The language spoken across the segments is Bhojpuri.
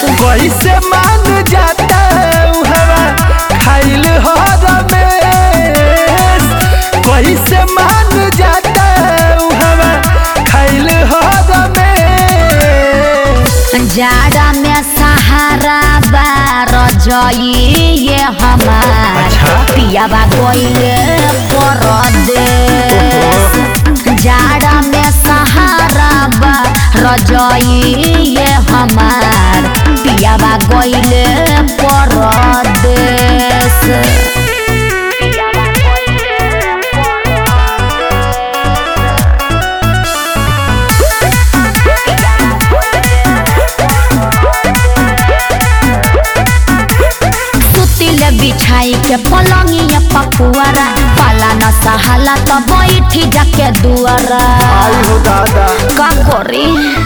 कैसे मान जाता हवा खाइल हो रमेश कैसे मान जाता हवा खाइल हो रमेश जाड़ा में सहारा बार ये हमार अच्छा। पियाबा कोइले परदेश जाड़ा में सहारा बार ये हमार पियाबा कोइले परदेश पियाबा कोइले सुतिले बिछाई के पलंगिया पपुआरा पाला न सहाला त बैठी जाके दुआरा आई हो दादा का करी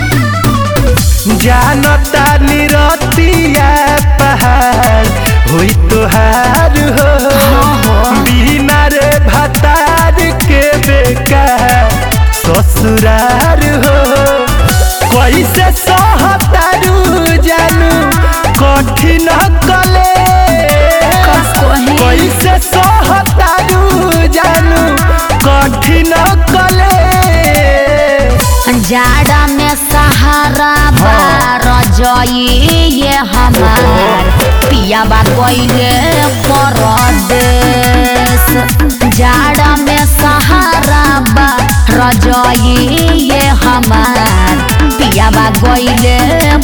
जानता निरतिया पहाड़ हुई तोहार हो बिना रे भतार के बेकार ससुरार हो कैसे सहतारू जानू कठिन कले कैसे सहतारू जानू कठिन कले जाड़ा में सहारा बार ये हमार पियाबा कोइले परदेश जाड़ा में सहारा बार ये हमार पियाबा कोइले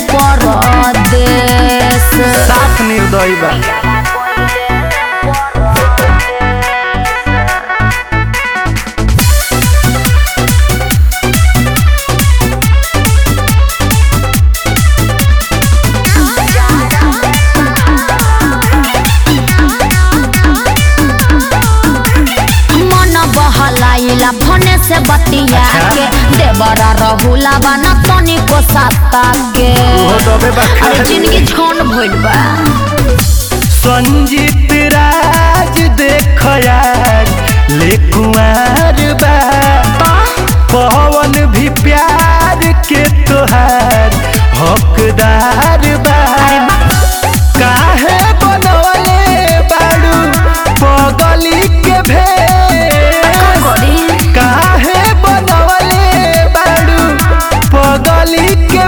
परदेश साफ निर्दयी बा मन बहलाइला भने से बतिया अच्छा। के देवरा रहुला बना तनी को साता के ओहो दबे बा अरे खाली। जिंदगी छोन भइल बा संजीत राज देख यार ले कुंवर बा पवन भी प्यार के तोहार हकदार बा काहे बनवले बाड़ू पगली के भेष काहे बनवले बाड़ू पगली के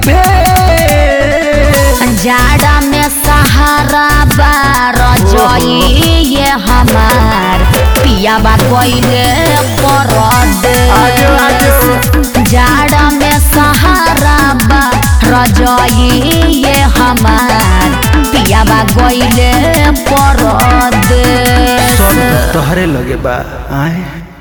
भेष जाड़ा में सहारा बार ये हमार पियाबा कोइले आजो, आजो। परदेश जाड़ा में सहारा बार ये हमार पियाबा कोइले परदेश सब तोहरे लगे बा आए